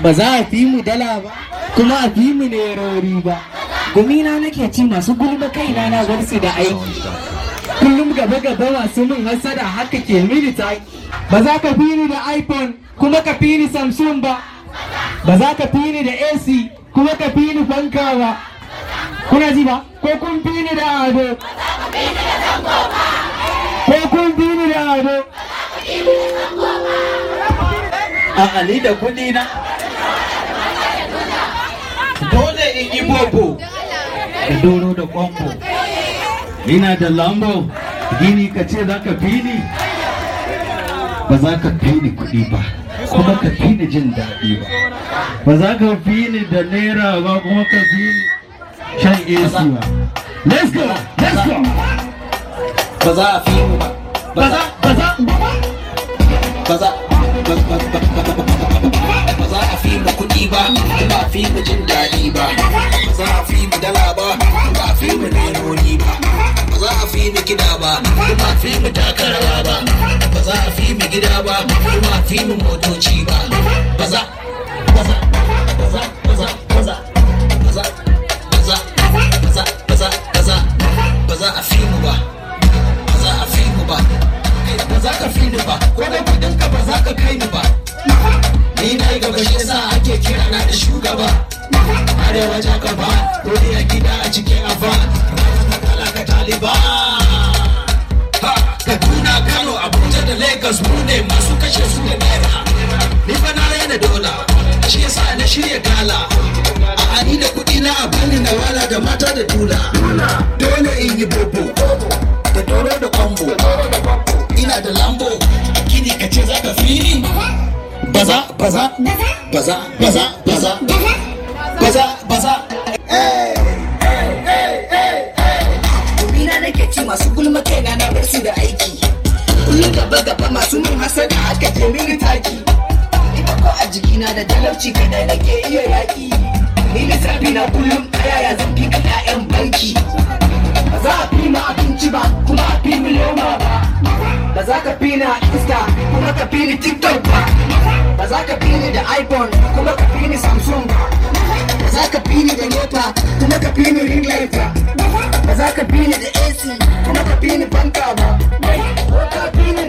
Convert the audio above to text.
ba za a fi mu dala ba kuma a fi mu nerori ba gumina nake ci masu gulma kaina na warsu da aiki kullum gaba gaba masu min hasada haka ke mini ta ba za ka fi ni da iphone kuma ka fi ni samsung ba ba za ka fi ni da ac kuma ka fi ni fanka ba kuna ji ba ko kun fi ni da ado ko kun fi ni da ado a ni da kuɗi na dole in yi bobo da doro da kwambo ina da lambo gini ka ce za ka fi ni ba za ka fi ni kuɗi ba kuma ka fi ni jin daɗi ba ba za ka fi ni da naira ba kuma ka fi ni shan AC ba let's go let's go ba za a fi mu ba ba za ba za ba za ba za a fi mu kuɗi ba ba a fi mu jin daɗi ba ba za a fi mu dala ba ba a fi mu nerori ba ba za a fi mu kiɗa ba ba a fi mu takarawa ba ba za a fi mu gida ba ba a fi mu motoci ba ba za ba za ba za ba za ba za ba za ba za ba za ba za ba za ba za a fi mu ba ba za a fi mu ba ba za ka fi ni ba ko da kudin ka ba za ka kai ni ba ni na yi gaba shi yasa ake kira na da shugaba arewa ta gaba dole a gida a cikin afa kala ka taliba kaduna kano abuja da lagos mu ne masu kashe su da naira ni fa na raina dola shi yasa na shirya gala a ani da kudi na a bani na wala da mata da tula dole in yi bobo da doro da kwambo ina da lambo gini ka ce za ka fi ni baza baza baza baza baza baza baza Gumina nake ci masu gulma kaina na bar su da aiki kullum gaba gaba masu min hasada aka je mini taki ita ko a jikina da talauci kadai nake iya yaki ni lissafi na kullum a yaya zan fi ka 'ya'yan banki ba za a fi ma abinci ba kuma a fi mi loma ba ba za ka fi ni a insta kuma ka fi ni tiktok ba ba za ka fi ni da iphone kuma ka fi ni samsung ba ba za ka fi ni da nepa kuma ka fi ni ring light ba ba za ka fi ni da ac kuma ka fi ni fanka ba ko ka fi ni